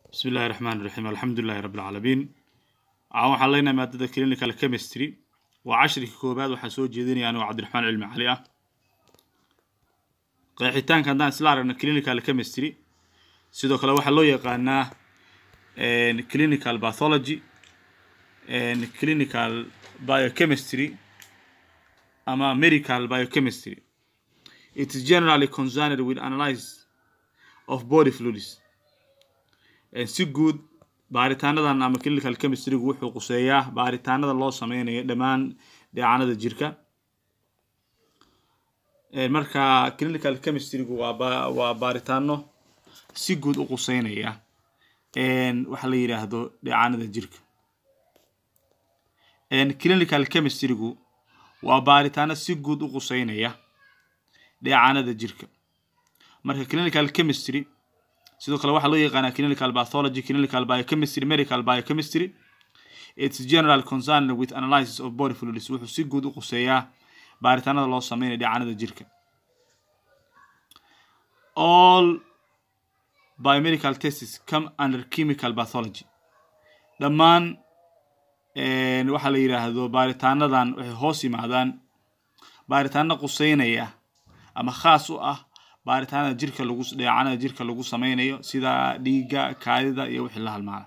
bismi illahi raxmaan raxiim alxamdu lilahi rabbi alcaalamiin waxaan waxaan leenahay maadada clinical chemistry waa cashrika koobaad waxaan soo jeedinaya anigoo cabdiraxmaan cilmi cali ah qeexitaanka haddaan isla aragno clinical chemistry sidoo kale waxaa loo yaqaanaa clinical pathology clinical biochemistry ama medical biochemistry it is generally concerned with analysis of body fluids si guud baaritaanadan ama clinical chemistrygu wuxuu quseeyaa baaritaanada loo sameynayo dhammaan dheecanada jirka marka clinical chemistrygu waa ba waa baaritaano si guud u quseynaya waxa la yidhaahdo dheecanada jirka clinical chemistrygu waa baaritaano si guud u quseynaya dheecanada jirka marka clinical chemistry sidoo kale waxaa loo yaqaanaa clinical pathology clinical biochemistry medical biochemistry its general concern with analysis of body fluids wuxuu si guud u quseeyaa baaritaanada loo sameynaya dheecanada jirka all biomedical tests come under chemical pathology dhammaan waxaa la yidhaahdo baaritaanadan waxay hoos yimaadaan baaritaano quseynaya ama khaas u ah baaritaanada jirka lagu dheecanada jirka lagu sameynayo sida dhiigga kaadida iyo wixii la halmaana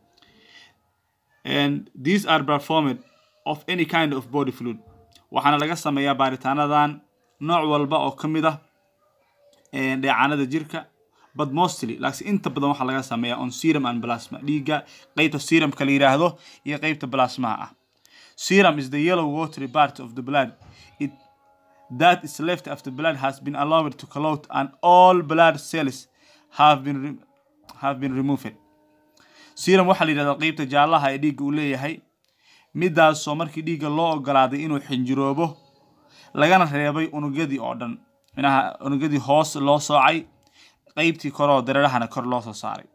and these are performed of any kind of body fluid waxaana laga sameeyaa baaritaanadan nooc walba oo ka mid ah dheecanada jirka but mostly laakiin inta badan waxaa laga sameeyaa on serum and plasma dhiigga qeybta serumka la yidhaahdo iyo qeybta plasmaha ah serum is the yellow watery part of the blood it that is left after blood has been allowed to clot and all blood cells have been have been removed serum waxaa la yidhahdaa qeybta jaallaha ee dhiigga uu leeyahay midaasoo markii dhiigga loo ogolaaday inuu xinjiroobo lagana reebay unugyadii oo dhan minaha unugyadii hoos loo soocay qeybtii koroo dareerahana kor loo soo saaray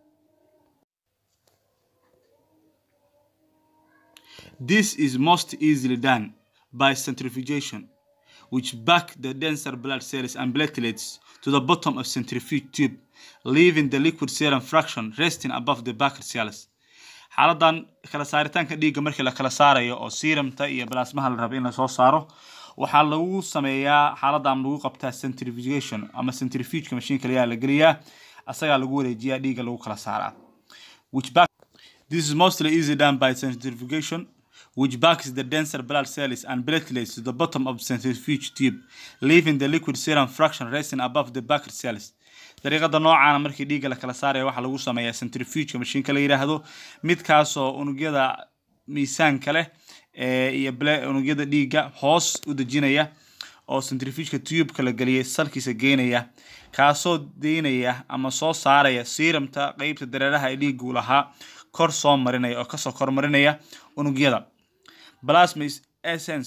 this is most easily done by centrifugation which back the denser blood cells and platelets to the bottom of centrifuge tube, leaving the liquid serum fraction resting above the backer cells. xaaladan kala saaritaanka dhiigga markii la kala saarayo oo serumta iyo plasmaha la rabo in lasoo saaro waxaa lagu sameeyaa xaaladan lagu qabtaa centrifugation ama centrifugeka mashiinka layaa la geliyaa asagaa lagu wareejiyaa dhiigga lagu kala saaraa which back this is mostly easy done by centrifugation which backs the denser blood cells and platelets to the bottom of the centrifuge tube, leaving the liquid serum fraction resting above the backer cells. dariiqada noocaana markii dhiigga la kala saaraya waxaa lagu sameeyaa centrifugeka mashiinka la yidhaahdo midkaasoo unugyada miisaanka leh iyo unugyada dhiigga hoos u dejinaya oo centrifugeka tubeka la geliyay salkiisa geynaya kaasoo deynaya ama soo saaraya serumta qeybta dareeraha ee dhiiggu lahaa kor soo marinaya oo kasoo kormarinaya unugyada plasma is essence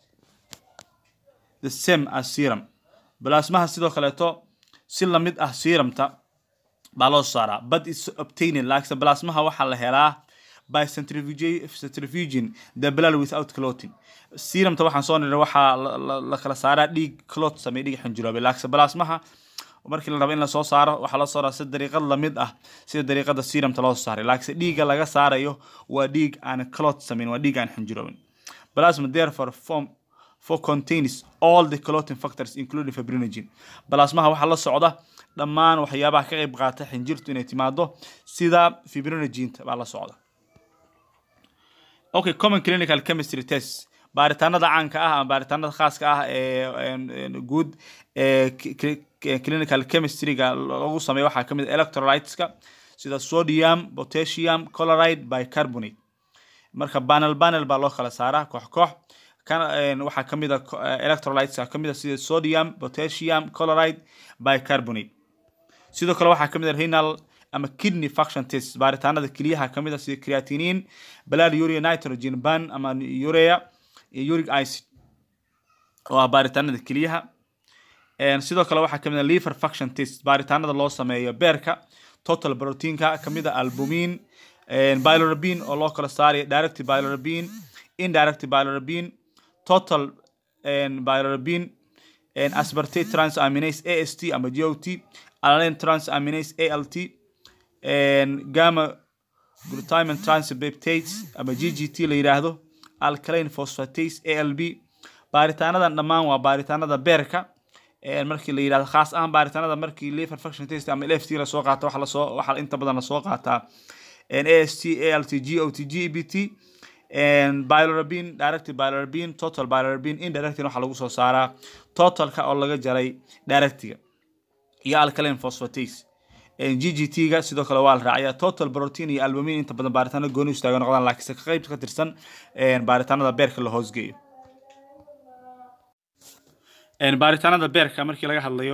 the same as serum plasmaha sidoo kaleeto si lamid ah serumta baa loo saaraa but is obtaining laakiinse plasmaha waxaa la helaa by centrifuging the blood without clotting serumta waxaan soo nidhay waxaa la kala saaraa dhiig clot sameey dhiig xinjiroobay laakiinse plasmaha markii la rabo in lasoo saaro waxaa loo saaraa si dariiqad lamid ah sida dariiqada serumta loo saaray laakiinse dhiigga laga saarayo waa dhiig aan clot samayn waa dhiig aan xinjiroobin plasma therefore form for contains all the clotting factors including fibrinogen plasmaha waxaa la socda dhammaan waxyaabaha ka qayb qaata xinjirtu inay timaado sida fibrinogenta baa la socda okay common clinical chemistry tests baaritaanada caanka ah ama baaritaanada khaaska ah ee guud ee clinical chemistryga lagu sameeyo waxaa kamid ah electrolyteska sida sodium potassium chloride bicarbonate marka panel panel baa loo kala saaraa koox koox waxaa kamid a electrolyteska kamid a sida sodium potassium chloride bicarbonate sidoo kale waxaa kamid a renal ama kidney function test baaritaanada keliyaha kamid a sida creatinine blood urea nitrogen ban ama urea iyo uric acid oo ah baaritaanada keliyaha sidoo kale waxaa kamid a liver function test baaritaanada loo sameeyo beerka total proteinka kamid a albumin bilirubin oo loo kala saarayo direct bilirubin indirect bilirubin total bilirubin aspartate transaminase ast ama got alanine transaminase alt gamma glutamine transbeptates ama ggt la yidhaahdo alkaline phosphatase alb baaritaanadan dhammaan waa baaritaanada beerka markii la yidhahdo khaas ahaan baaritaanada markii liver function test ama lft lasoo qaato waxa lasoo waxa inta badan lasoo qaataa ast alt got gbt bilirubin directed bilirubin total bilirubin indirectly waxa lagu soo saaraa totalka oo laga jaray directiga iyo alkaline phosphatase ggt-ga sidoo kale waa la raaciyaa total protein iyo albumin inta badan baaritaano gooni istaaga noqdaan laakiinse ka qayb ka tirsan baaritaanada beerka la hoosgeeyo baaritaanada beerka markii laga hadlayo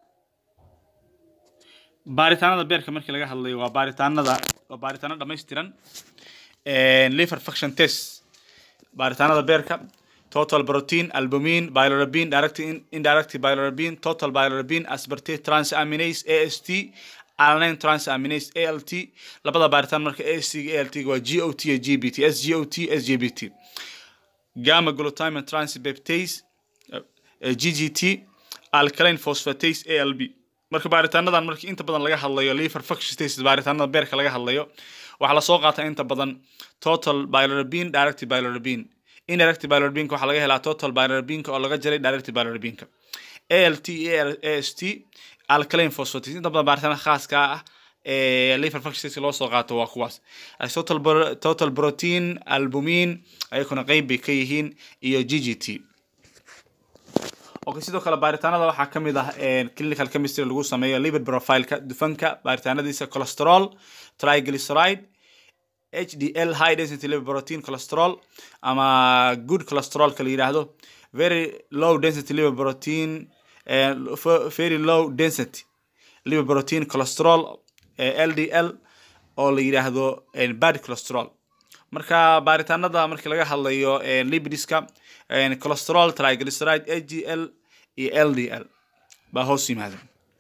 baaritaanada beerka markii laga hadlayo waa baaritaanada waa baaritaano dhammaystiran liver function test baaritaanada beerka total protein albumin bilirubin direct indirect bilirubin total bilirubin aspartate transaminase ast alanine transaminase alt labada baaritaan marka ast alt waa got iyo gbt sgot sgbt gamma glutamine transbeptase ggt alkaline phosphatase alb marka baaritaanadan markii inta badan laga hadlayo liver function test baaritaanada beerka laga hadlayo waxaa lasoo qaataa inta badan total bilirubin direct bilirubin indirect bilirubinka waxaa laga helaa total bilirubinka oo laga jaray direct bilirubinka alt ast alkaline phosphatase inta badan baaritaanada khaaska ah ee liver function test loo soo qaato waa kuwaas total total protein albumin ayakuna qeyb bay ka yihiin iyo ggt okay sidoo kale baaritaanada waxaa ka mid ah clinical chemistry lagu sameeyo liver profileka dufanka baaritaanadiisa cholesterol triglyceride hdl high density liver protein cholesterol ama good cholesterolka la yidhaahdo very low density liver protein very low density liver protein cholesterol ldl oo la yidhaahdo bad cholesterol marka baaritaanada markii laga hadlayo lipidiska cholesterol triglyceride hdl iyo ldl baa hoos yimaada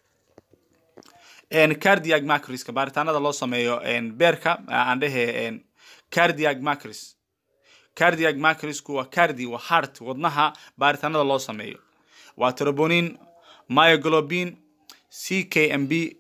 cardiac macriska baaritaanada loo sameeyo beerka aan dhehe cardiac macris cardiac macrisku waa cardi waa heart wadnaha baaritaanada loo sameeyo waa trobonin myoglobin c k m b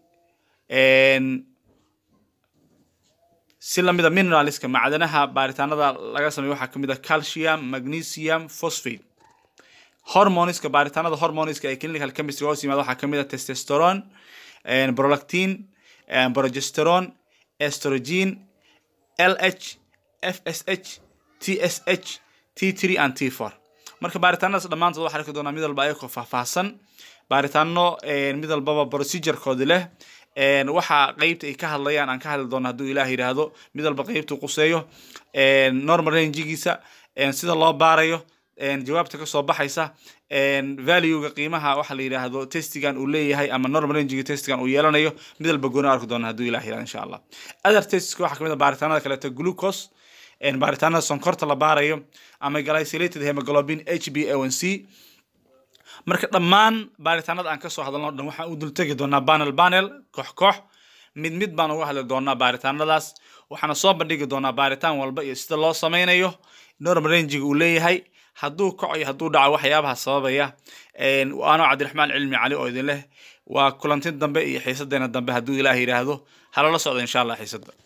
si lamida mineralska macdanaha baaritaanada laga sameeyo waxaa kamid ah calcium magnesium phosphate hormoneska baaritaanada hormoneska ee clinical chemistry hoos yimaada waxaa kamid ah testosterone prolactin progesterone estrogen lh fsh tsh t3 and t4 marka baaritaanadaas dhammaantood waxaa arki doonaa mid walba ayagoo faahfaahsan baaritaano mid walbaba procedurekoodi leh waxa qeybta ay ka hadlayaan aan ka hadli doono hadduu ilaah yidhaahdo mid walba qeybtu quseeyo normal rangigiisa sida loo baarayo jawaabta kasoo baxaysa valuega qiimaha waxa la yidhaahdo testigan uu leeyahay ama normal rangiga testigan uu yeelanayo mid walba gooni arki doona hadduu ilah yidhahdo insha allah other testiska waxaa kamid ah baaritaanada kaleeto glucose baaritaanada sonkorta la baarayo ama glycolated hemoglobin h b a c marka dhammaan baaritaanada aan kasoo hadalno dhan waxaan u dultegi doonaa panel panel koox koox mid mid baan uga hadli doonaa baaritaanadaas waxaana soo bandhigi doonaa baaritaan walba iyo sida loo sameynayo normal rangiga uu leeyahay hadduu kaco iyo hadduu dhaco waxyaabaha sababaya anoo cabdiraxmaan cilmi cali oo idin leh waa kulantin dambe iyo xiisadeena dambe hadduu ilaah yidhaahdo halala socda insha allah xiisada